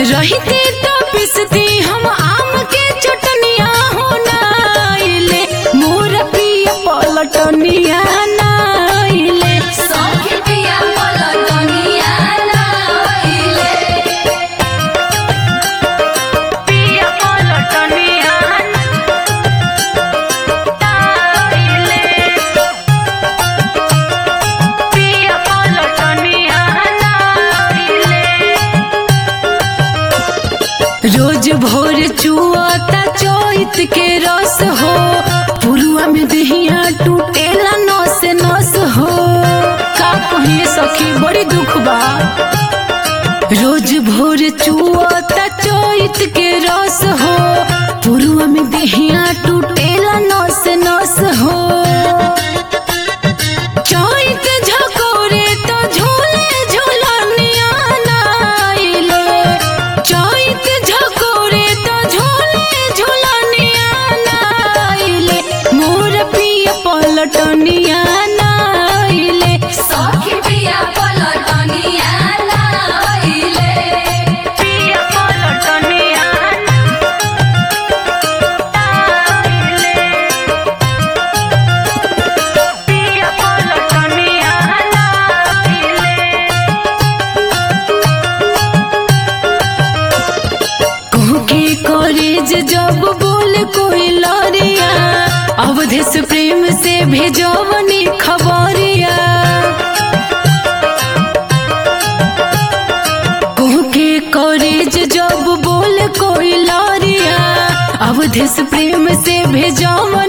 रहती तो पिसती हम आम के चटनिया हो नाइले मोर पिया पलटनिया नाइले सखी पिया पलटनिया नाइले पिया पलटनिया नाइले पिया पलटनिया नाइले रोज भोर चुआता चोइत के रस हो पुरुआ में दहिया टूटेला नस नस हो का कहिए सखी बड़ी दुख बा रोज भोर चुआता चोइत के रस हो पुरुआ में दहिया टूटेला नस नस हो चोइत झकोरे तो झूले झूलनिया नाइले चोइत झकोरे तो झूले झूलनिया नाइले मोर पिया पलटनिया नाइले सखी पिया पलटनिया नाइले पिया पलटनिया नाइले पिया पलटनिया नाइले कहूँ के कॉलेज जब बोल कोई लौरिया अवधेश प्रेम से भेजवनी खबरिया कहूँ के कॉलेज जब बोल कोई लौरिया अवधेश प्रेम से भेजवनी